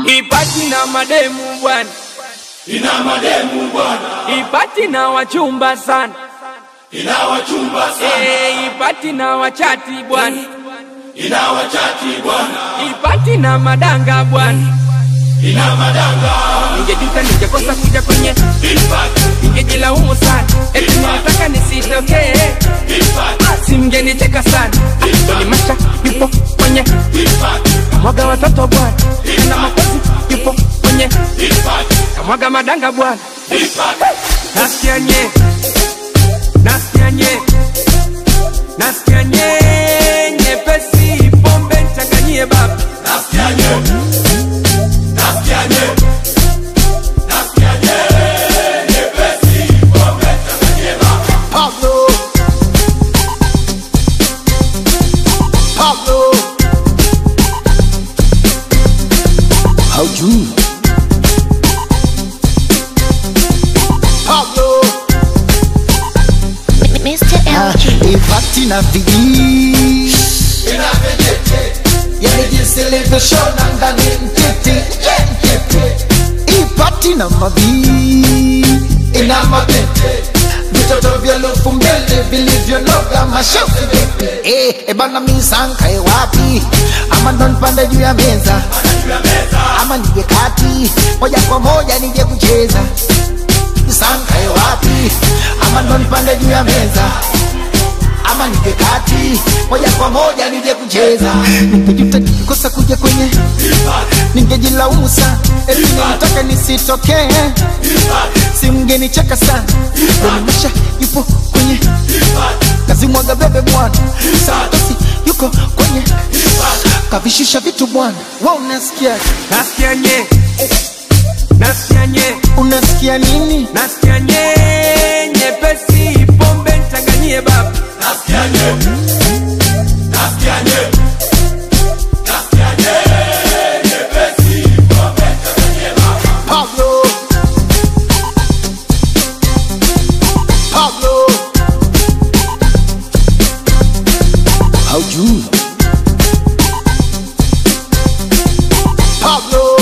ipati na mademu bwana, ina mademu bwana, ipati na wachumba sana, ina wachumba sana, Eh, ipati na wachati bwana, ina wachati bwana, ipati na madanga bwana. ina madanga, Ningejuta ningekosa kuja kwenye, ipati, ningejilaumu sana, eti nilitaka nisitokee, ipati, si mngenicheka sana. Ah, Doni Masha yupo kwenye ipati, kamwaga watoto bwana, na makozi yupo kwenye ipati, kamwaga madanga bwana. ipati, Nasikia nye, nasikia nye, nasikia nye, nyepesi pombe nchanganyie baba. nasikia nye, nasikia nye, nasikia nye, nyepesi, pombe changanyie baba. Pablo. Pablo. Haujui Pablo Mr. LG. Ipati na vijii Ina vijiti, Yani jinsi ilivyoshona ndani mtiti yeah, mtiti. Ipati na mabii ina mabete vitoto vya lufu mbele vilivyonoga mashafu eh, ebana misankae wapi ama ndo nipande juu ya meza juu ya meza, ama nije kati moja kwa moja nije kucheza misankae wapi ama ndo nipande juu ya meza ama nije kati moja kwa moja nije kucheza ningejuta nikikosa kuja kwenye ningejilaumu sana eti nilitaka nisitokee si mngenicheka sana donimasha yupo kwenye kazi mwaga bebe bwana santosi yuko kwenye kavishusha vitu bwana wa unasikia Nasikia nye, nasikia nye, unasikia nini nasikia nye, nyepesi pombe nchanganyie baba. nasikia nye, nasikia nye, nasikia nye, nyepesi, pombe changanyie baba. Pablo Pablo haujui Pablo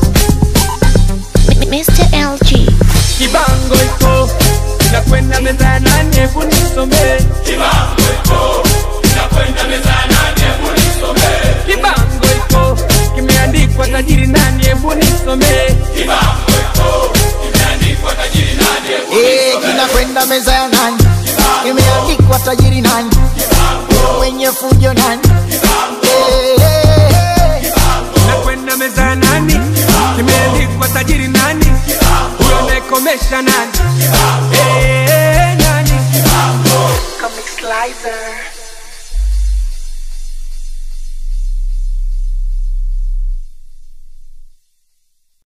Mr. LG. Kibango iko inakwenda meza ya nane, hebu nisomee. Kibango iko, inakwenda meza ya nane, hebu nisomee. Kibango iko kimeandikwa tajiri nani, hebu nisomee. Kibango iko, imeandikwa tajiri nani, hebu Eh, kinakwenda meza ya nani imeandikwa tajiri nani mwenye fujo nani Eh, eh, eh. Inakwenda meza ya nani, kimeandikwa tajiri nani, huyo anayekomesha nani, eh, nani. Comic Slicer.